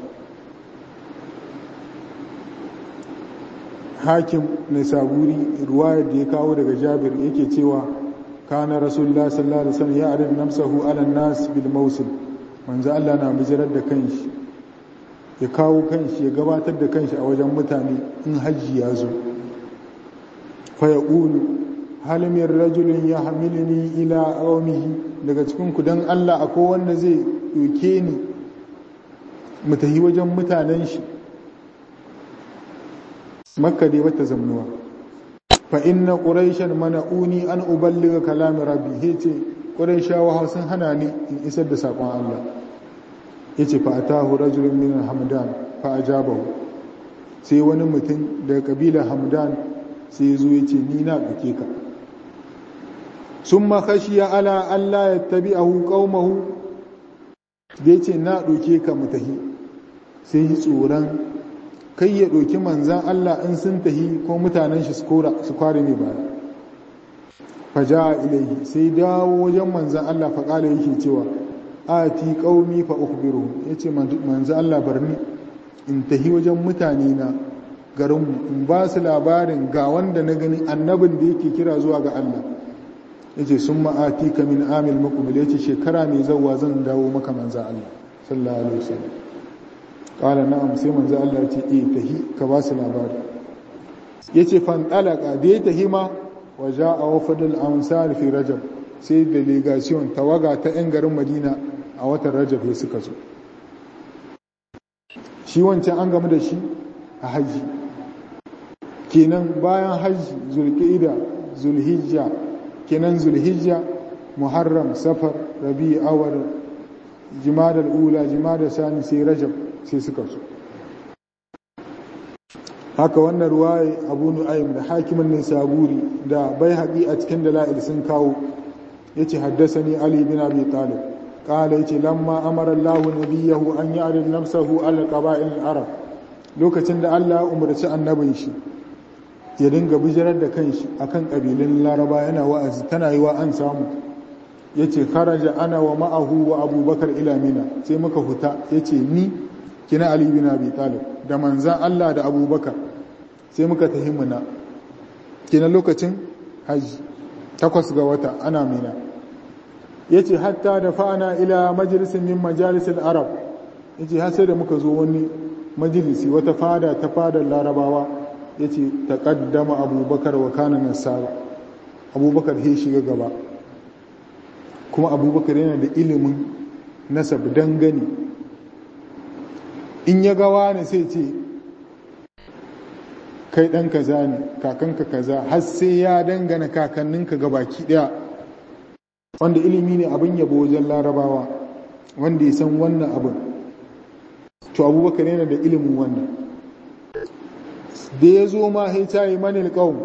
hakim na saburi ruwayar da ya kawo daga jabir yake cewa kana rasulullah sallallahu alaihi wasallam ya arid nafsahu ala nas bil mawsim manzo Allah na bijirar da kanshi ya kawo kanshi ya gabatar da kanshi a wajen mutane in hajji ya zo fa yaqulu hal min rajulin yahmiluni ila qaumihi daga cikin ku dan Allah akwai wanda zai doke ni mu tafi wajen mutanen shi makka dai bata zamnuwa fa inna quraishan mana'uni an uballiga kalami rabbi yace quraishawa sun hana ni in isar da sakon Allah yace fa atahu rajulun min hamdan fa ajabahu sai wani mutum daga kabilar hamdan sai zo yace ni na duke ka summa khashiya ala alla yattabi'ahu qaumahu da yace na duke ka mutahi sai yi tsoron kai ya ɗauki manzan Allah in sun tahi ko mutanen shi su kware ne ba faja ilaihi sai dawo wajen manzan Allah faƙala yake cewa a ti ƙaumi fa ukhbiru ya ce manzan Allah barni in tahi wajen mutane na garinmu in ba su labarin ga wanda na gani annabin da yake kira zuwa ga Allah ya ce sun ma'ati ka min amil makubil ya ce shekara mai zauwa zan dawo maka manzan Allah sallallahu alaihi wasallam kala na'am sai manzo Allah ya ce eh tahi ka ba su labari yace fan talaka da ya tahi ma wa ja'a wafdul ansar fi rajab sai delegation tawaga ta yan garin Madina a watan Rajab ya suka zo shi wancan an gamu da shi a haji kenan bayan haji zulqa'ida zulhijja kenan zulhijja muharram safar rabi awar jimada ula jimada sani sai rajab sai suka so haka wannan ruwaye abu nu'aym da hakimin ne saburi da bai haƙi a cikin dala'il sun kawo yace haddasani ali bin abi talib qala yace lamma amara Allah nabiyahu an ya'rid nafsahu ala qaba'il arab lokacin da Allah umarci annabin shi ya dinga bijirar da kanshi akan kabilun laraba yana wa'azi tana yi wa an samu yace kharaja ana wa ma'ahu wa abubakar ila mina sai muka huta yace ni kina Ali bin Abi Talib da manzan Allah da Abubakar sai muka tafi muna kina lokacin haji takwas ga wata ana mina yace hatta da fa'ana ila majalisin min majalisil arab yace har sai da muka zo wani majalisi wata fada ta fadar larabawa yace taqaddama Abubakar wa kana nasara Abubakar he shiga gaba kuma Abubakar yana da ilimin nasab dangane in ya gawa ne sai ce kai ɗan kaza ne kakanka kaza har sai ya dangana kakanninka ga baki ɗaya wanda ilimi ne abin yabo wajen larabawa wanda ya san wannan abin to abubakar yana da ilimin wannan da ya zo ma haita yi manil ƙaun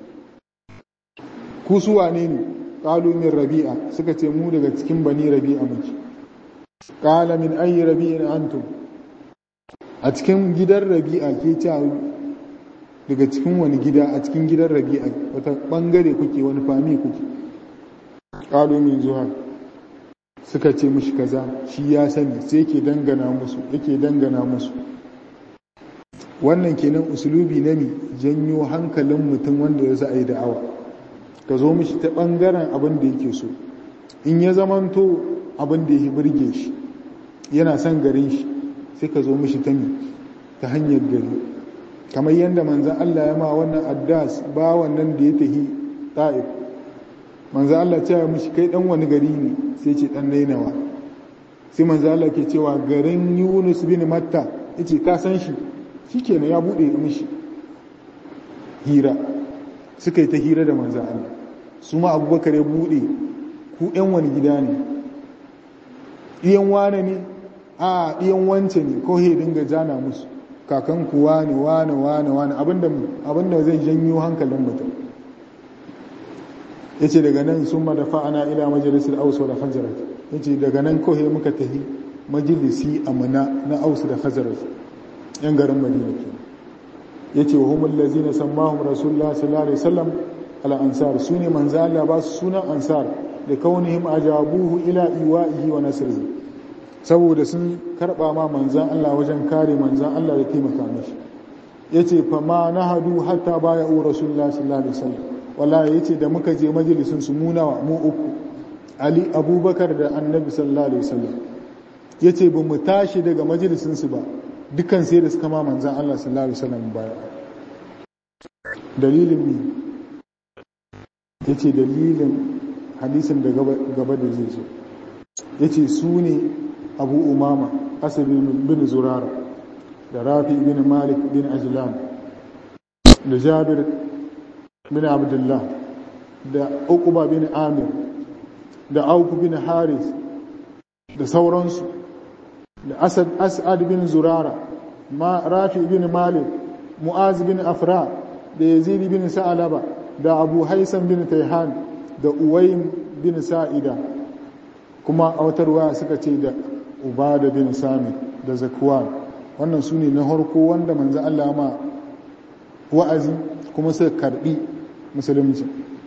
ku su wane ne ƙalu min rabi'a suka ce mu daga cikin bani rabi'a muke ƙala min ayi rabi'in antum a cikin gidan rabi'a ke ta daga cikin wani gida a cikin gidan rabi'a wata bangare kuke wani fami kuke ƙalu min zuwa suka ce mishi kaza shi ya sani sai ke dangana musu yake dangana musu wannan kenan usulubi na mi janyo hankalin mutum wanda ya sa a yi da'awa ka zo mishi ta ɓangaren abin da yake so in ya zamanto abin da ya birge shi yana son garin shi sai ka zo mishi ta mi ta hanyar gari kamar yadda manzan Allah ya ma wannan addas ba wannan da ya tahi ta'if manzan Allah cewa mishi kai dan wani gari ne sai ce dan nainawa sai manzan Allah ke cewa garin Yunus bin Matta yace ka san shi shikenan ya bude mishi hira suka yi ta hira da manzan Allah su ma abubakar ya bude ku yan wani gida ne ɗiyan wane ne a ɗiyan wance ne ko he dinga jana musu kakan ku wane wane wane wane abinda zai janyo hankalin mutum ya ce daga nan sun madafa ana ila majalisar ausu da hajarat ya ce daga nan ko he muka tahi majalisi amina na ausu da hajarat yan garin madina ke ya ce wa humul lazina sammahum rasulullah sallallahu alaihi wasallam ala ansar su ne manzo Allah ba su sunan ansar da kaunihim ajabuhu ila iwa'ihi wa nasrihi saboda sun karba ma manzan Allah wajen kare manzan Allah da taimaka mishi yace fa ma nahadu hatta baya u rasulullahi sallallahu alaihi wasallam wallahi yace da muka je majalisin su mu nawa mu uku ali abubakar da annabi sallallahu alaihi wasallam yace ba mu tashi daga majalisin su ba dukan sai da suka ma manzan Allah sallallahu alaihi wasallam baya dalilin ne yace dalilin hadisin da gaba da zai zo ya ce su ne abu umama asabi bin zurara da rafi bin malik bin ajlan da jabir bin abdullah da uquba bin amir da auku bin haris da sauransu da asad as'ad bin zurara ma rafi bin malik mu'az bin afra da yazid bin sa'alaba da abu haisan bin taihan da uwayin bin sa'ida kuma a wata ruwa suka ce da ubada bin sami da zakwan wannan su ne na harko wanda manzo Allah ma wa'azi kuma suka karbi musulunci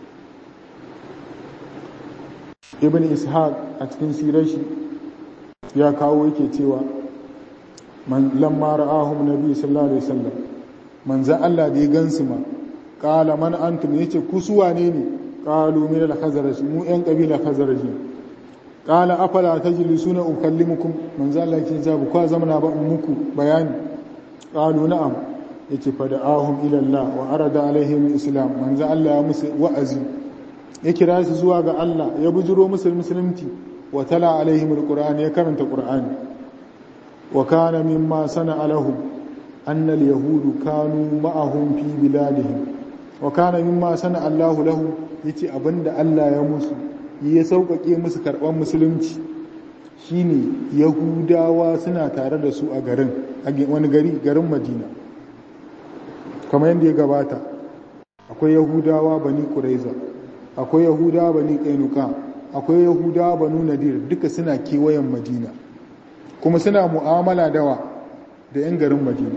ibn ishaq a cikin sirar shi ya kawo yake cewa man lamma ra'ahum nabi sallallahu alaihi wasallam manzo Allah da ya gansu ma qala man antum yace ku su wane ne qalu min al-khazraj mu yan kabila khazraj qala afala tajlisuna ukallimukum manzo Allah yake jabu kwa zamana ba muku bayani qalu na'am yace fa da'ahum ila Allah wa arada alaihim islam manzo Allah ya musu wa'azi ya kira su zuwa ga Allah ya bujiro musu musulunci wa tala alaihim alquran ya karanta qur'ani wa kana mimma sana'a lahum anna al-yahud kanu ma'ahum fi biladihim wa kana mimma sana'a Allah lahum yace abinda Allah ya musu ya sauƙaƙe musu karɓar musulunci shine yahudawa suna tare da su a garin wani gari garin madina kamar yadda ya gabata akwai yahudawa bani kuraiza akwai yahudawa bani kainuka akwai yahudawa banu nadir duka suna kewayen madina kuma suna mu'amala dawa da 'yan garin madina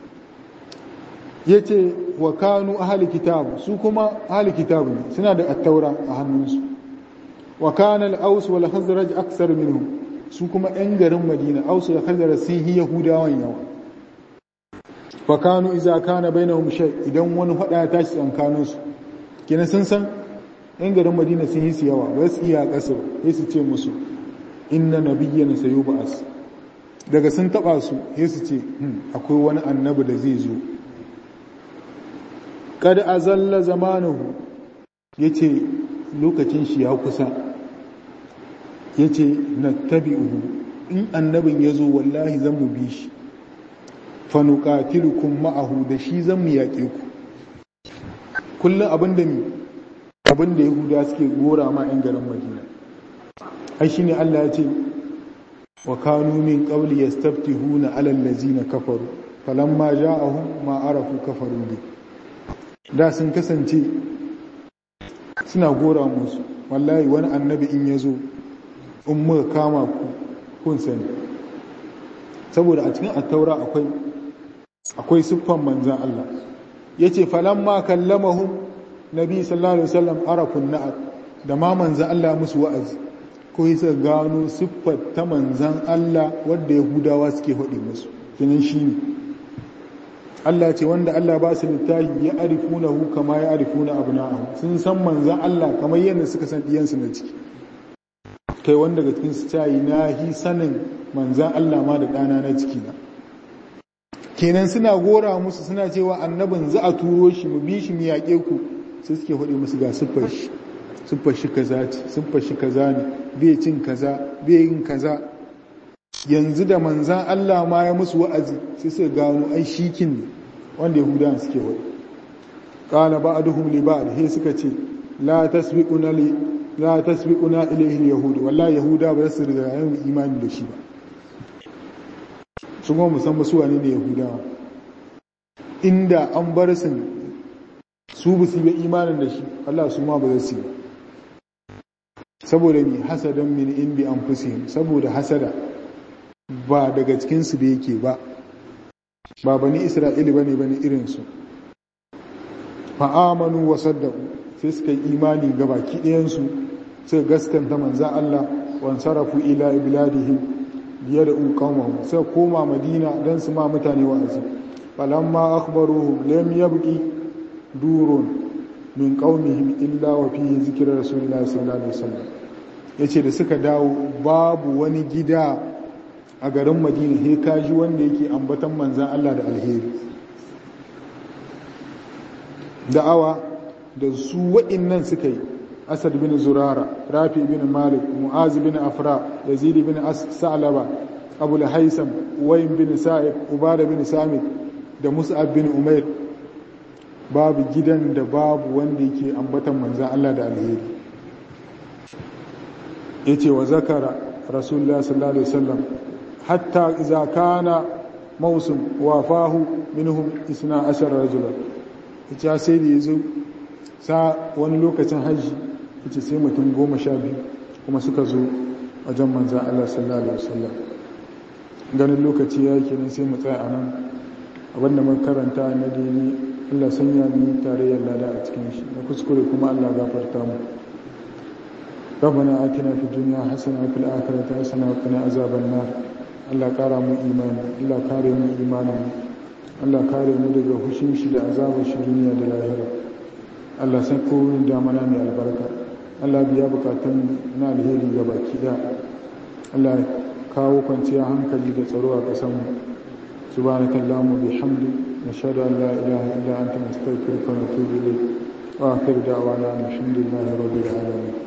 ya ce wa kanu ahali kitabu su kuma ahali kitabu ne suna da attaura a hannunsu wa kana al-aus wal khazraj aksar minhum su kuma 'yan garin madina aus da khazraj sun yi yahudawan yawa fa kanu iza kana bainahum shay idan wani fada ya tashi tsakanin su kenan sun san 'yan garin madina sun yi su yawa ba su iya kasar sai su ce musu inna nabiyyana sayub'as daga sun taba su sai su ce akwai wani annabi da zai zo kada azalla zamanuhu yace lokacin shi ya kusa ya ce na tabi'uhu in annabin ya zo wallahi zan mu bi shi fanuqatilukum ma'ahu da shi zan mu yaƙe ku kullum abin da mi abin da yahuda suke gora ma 'yan garin madina ai shine allah ya ce wa kanu min qabli yastaftihuna ala allazina kafaru falamma ja'ahum ma arafu kafaru bi da sun kasance suna gora musu wallahi wani annabi in yazo in muka kama ku kun sani saboda a cikin attaura akwai akwai siffan manzan Allah yace falamma kallamahum nabi sallallahu alaihi wasallam arafun na'at da ma manzan Allah musu wa'azi ko yasa gano siffar ta manzan Allah wadda yahudawa suke faɗi musu kinan shine Allah ce wanda Allah ba su littafi ya arifuna hu kama ya arifuna abna'ahu sun san manzan Allah kamar yadda suka san diyansu na ciki kai wanda daga cikin su tayi na hi sanin manzan Allah ma da ɗana na ciki na kenan suna gora musu suna cewa annabin za a turo shi mu bi shi mu yaƙe ku sai suke faɗi musu ga siffar shi siffar shi kaza ce siffar shi kaza ne bai cin kaza bai yin kaza yanzu da manzan Allah ma ya musu wa'azi sai suka gano ai shikin ne wanda yahudawan suke faɗi qala ba'duhum li ba'd he suka ce la tasbiquna li la tasbiquna ilayhi yahud wallahi yahuda ba su riga yin imani da shi ba sun kuma musamman su wane ne yahudawa inda an bar su su ba su yi imanin da shi Allah su ma ba za su yi saboda mi hasadan min indi anfusihim saboda hasada ba daga cikin su da yake ba ba bani isra'ili bane bane irin su fa amanu wa saddaqu sai suka yi imani ga baki ɗayan su suka gaskanta manzan Allah wan sarafu ila ibladihim biye da uqamahum sai koma madina dan su ma mutane wa'azi falamma akhbaruhum lam yabqi durun min qaumihim illa wa fihi zikra rasulillahi sallallahu alaihi wasallam yace da suka dawo babu wani gida a garin madina he kaji wanda yake ambatan manzan Allah da alheri da'awa da su waɗannan suka yi asad bin zurara rafi bin malik mu'az bin afra yazid bin sa'laba abu haisam wayin bin sa'id ubada bin samit da mus'ab bin umair babu gidan da babu wanda yake ambatan manzan Allah da alheri yace wa zakara rasulullah sallallahu alaihi wasallam hatta idza kana mawsum wafahu minhum 12 rajulan yace sai da yazo sa wani lokacin hajji yace sai mutum goma sha biyu kuma suka zo wajen manzan Allah sallallahu alaihi wasallam ganin lokaci ya kenan sai mu tsaya a nan abinda mun karanta na dini Allah sanya mu tarayyar lada a cikin shi na kuskure kuma Allah gafarta mu ربنا آتنا في الدنيا حسنة وفي الآخرة حسنة وقنا عذاب النار Allah kara mu imani Allah kare mu imanin Allah kare mu daga hushin shi da azabar shi duniya da lahira Allah san kowane damana mai albarka Allah biya bukatun na alheri ga baki da Allah kawo kwanciya hankali da tsaro a ƙasanmu subhanakallahumma bihamdi nashhadu an la ilaha illa anta nastaghfiruka wa natubu ilayk wa akhir da'wana alhamdulillahi rabbil alamin